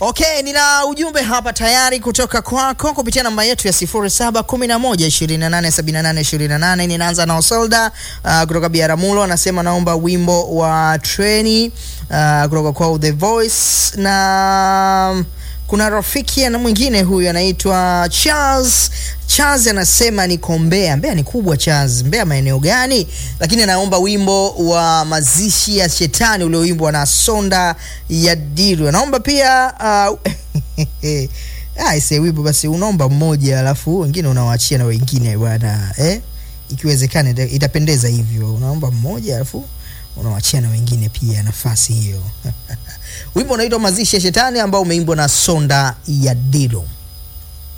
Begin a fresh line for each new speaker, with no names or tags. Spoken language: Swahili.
Okay, nina ujumbe hapa tayari kutoka kwako kupitia namba yetu ya 0711287828. Ninaanza na Osolda uh, kutoka Biaramulo anasema naomba wimbo wa treni uh, kutoka kwa The Voice na kuna rafiki na mwingine huyu anaitwa Charles. Charles anasema niko Mbeya. Mbeya ni kubwa Charles. Mbeya maeneo gani? Lakini anaomba wimbo wa mazishi ya shetani ulioimbwa na Sonda ya Diru. Anaomba pia uh, aise wimbo basi unaomba mmoja alafu wengine unawaachia na wengine bwana eh? Ikiwezekana ita- itapendeza hivyo, unaomba mmoja alafu unawachia na wengine pia nafasi hiyo. Wimbo unaitwa mazishi ya shetani ambao umeimbwa na Sonda ya Diru.